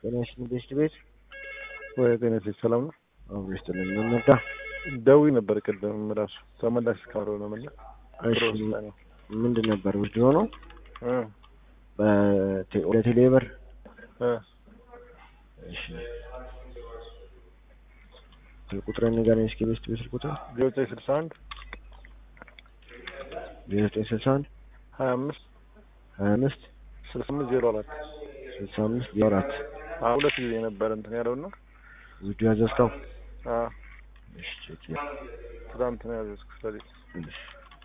ጤና ይስጥልኝ ቤስት ቤት ወይ ጤና ይስጥልኝ ሰላም ነው? አብሮ ይስጥልኝ ምን ነዳ? ደውዬ ነበር ቅድም ራሱ ተመላሽ ካልሆነ ምን እሺ ምንድን ነበር ውስድ ሆነው እ ወደ ቴሌብር እ እሺ ስልክ ቁጥርን ንገረኝ እስኪ ቤስት ቤት ስልክ ቁጥር ዜሮ ዘጠኝ ስልሳ አንድ ዜሮ ዘጠኝ ስልሳ አንድ ሀያ አምስት ሀያ አምስት ስልሳ አምስት ዜሮ አራት ስልሳ አምስት ዜሮ አራት አዎ ሁለት ጊዜ ነበር እንትን ያለውና ውስዱ ያዘዝከው አዎ እሺ ቼክ ትናንት ነው ያዘዝኩት ስለዚህ እሺ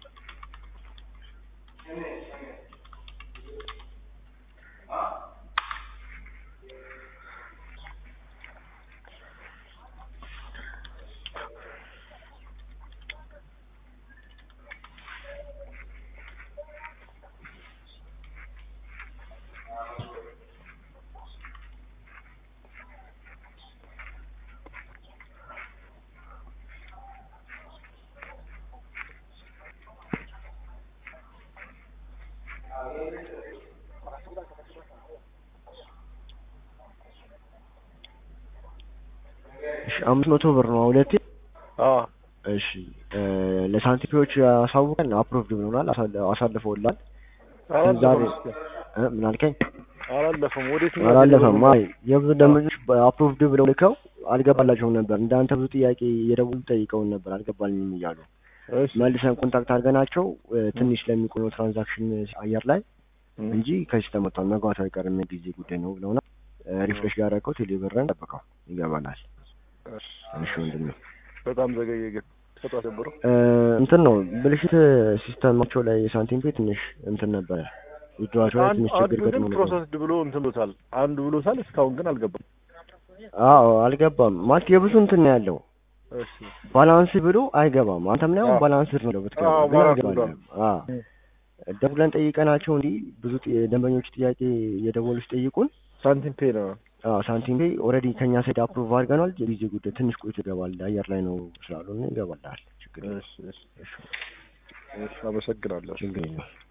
እሺ አምስት መቶ ብር ነው ሁለቴ አዎ እሺ ለሳንቲፒዎች አሳውቀን አፕሮቭድ ብሎናል አሳልፈውላል አላለፈም ዛሬ- እስኪ እ ምን አልከኝ አላለፈም ወዴት ነው አላለፈም አይ የብዙ ደንበኞች አፕሮቭድ ብለው ልከው አልገባላቸውም ነበር እንዳንተ ብዙ ጥያቄ እየደወሉ ጠይቀውን ነበር አልገባልኝም እያሉ እሺ መልሰን ኮንታክት አድርገናቸው እ ትንሽ ለሚቆየው ትራንዛክሽን አየር ላይ እ እንጂ ከዚህ ተመቷል መግባቱ አይቀርም የጊዜ ጉዳይ ነው ብለውና ሪፍሬሽ ያደረገው ቴሌብርን ጠብቀው ይገባናል እሺ እሺ ወንድሜ በጣም ዘገየ ግን ከጧት ጀምሮ እ እንትን ነው ብልሽት ሲስተማቸው ላይ የሳንቲም ፔ ትንሽ እንትን ነበረ ዊድሮዋቸው ላይ አንድ ትንሽ አንዱ ችግር ግን ገጥሞ ነበር ፕሮሰስድ ብሎ እንትን ብሎታል አንዱ ብሎታል እስካሁን ግን አልገባም አዎ አልገባም ማለት የብዙ እንትን ነው ያለው እሺ ባላንስ ብሎ አይገባም አንተም ላይ አሁን አዎ። ባላንስ ነው ብትገባ አዎ፣ ግን ባላንስ አይገባልም ብሏል። አዎ ደውለን ጠይቀናቸው እንዲህ ብዙ ጥ- ደንበኞች ጥያቄ እየደወሉ ሲጠይቁን ሳንቲም ፔ ነው አዎ ሳንቲም ፔይ ኦልሬዲ ከኛ ሳይድ አፕሩቭ አድርገናል የጊዜ ጉዳይ ትንሽ ቆይቶ ይገባል አየር ላይ ነው ስላልሆነ ይገባልሃል ችግር የለም እሺ እሺ እሺ አመሰግናለሁ ችግር የለም